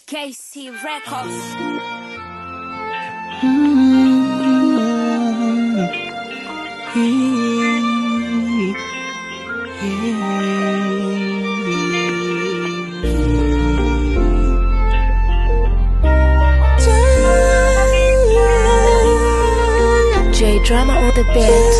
KC Records. J Drama on the beat.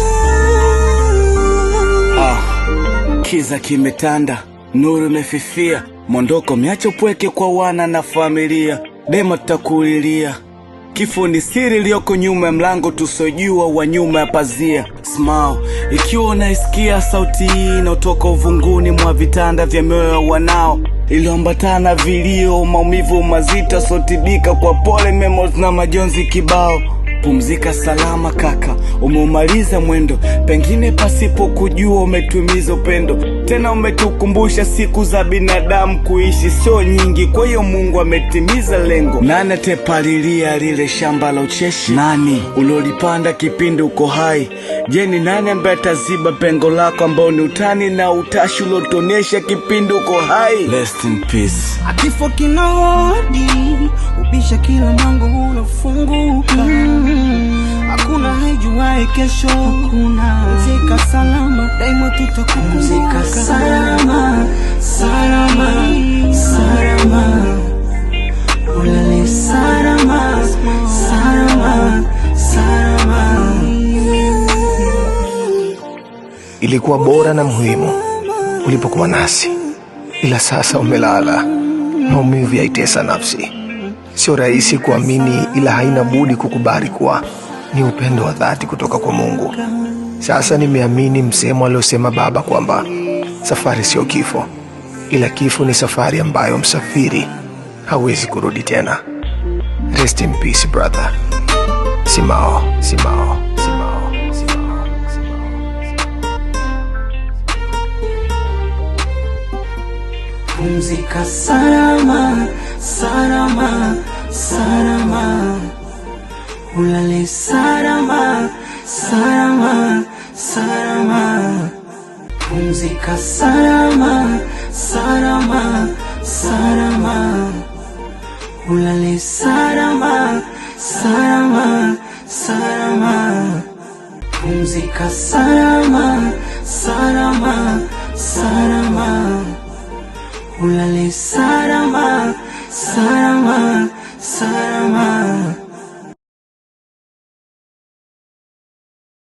Ah, kiza kimetanda, nuru imefifia, mondoko miacho pweke kwa wana na familia. Dema tutakulilia, kifo ni siri iliyoko nyuma ya mlango tusojua wa nyuma ya pazia. Smile, ikiwa unaisikia sauti hii inayotoka uvunguni mwa vitanda vya mioyo ya wanao iliyoambatana vilio, maumivu mazito sotibika kwa pole, memories na majonzi kibao Pumzika salama kaka, umeumaliza mwendo, pengine pasipo kujua umetumiza upendo, tena umetukumbusha siku za binadamu kuishi sio nyingi, kwa hiyo Mungu ametimiza lengo. Nani atepalilia lile shamba la ucheshi? Nani ulolipanda kipindi uko hai? Je, ni nani ambaye ataziba pengo lako ambao ni utani na utashi ulotonesha kipindi uko hai? Rest in peace. Kifo kina hodi, ubisha kila mlango unafunguka. Hakuna haijuwae kesho, kuna zika salama, daima tutakukumbuka. salama, salama, salama, ulale salama, salama, salama. Ilikuwa bora na muhimu ulipokuwa nasi, ila sasa umelala. Maumivu yaitesa nafsi. Sio rahisi kuamini, ila haina budi kukubali kuwa ni upendo wa dhati kutoka kwa Mungu. Sasa nimeamini msemo aliosema Baba kwamba safari sio kifo, ila kifo ni safari ambayo msafiri hawezi kurudi tena. Rest in peace brother. Simao, Simao, Simao, Simao, Simao. Pumzika salama, salama, salama. Ulale salama, salama, salama. Pumzika salama, salama, salama. Ulale salama, salama, salama. Pumzika salama, salama, salama. Ulale salama, salama, salama.